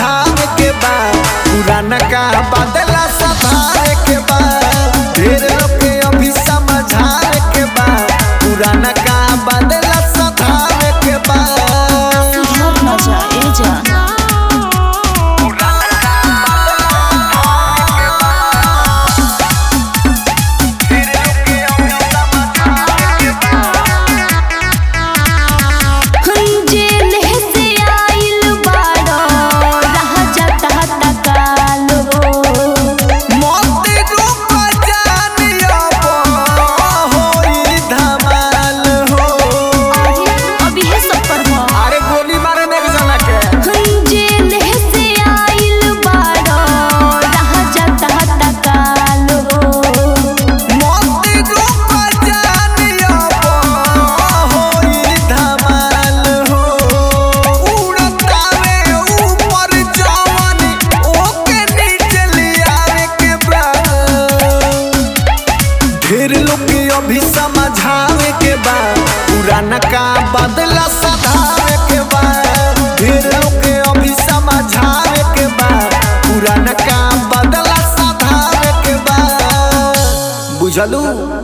समझावे के बा पुराना का बदला सधारे के बा ढेर लोग के अभी समझावे के बा पुराना का बदला सधारे के बा सुधर न जा ए जान जेल से आइल बाड़ो रह जाता तकाल हो मौत रूप जानिया होई धमाल हो अभी है सब पर भा अरे गोली मारे ने जना के जेल से आइल बाड़ो रह जाता तकाल हो मौत रूप जानिया होई धमाल हो उड़तावे ऊपर जवानी ओके नीचे लियावे के बा ढेर लोग के अभी समझावे के बा पुराना का बदला सधावे के बा ढेर लोग के अभी समझावे के बा पुराना का बदला सधावे के बा बुझलू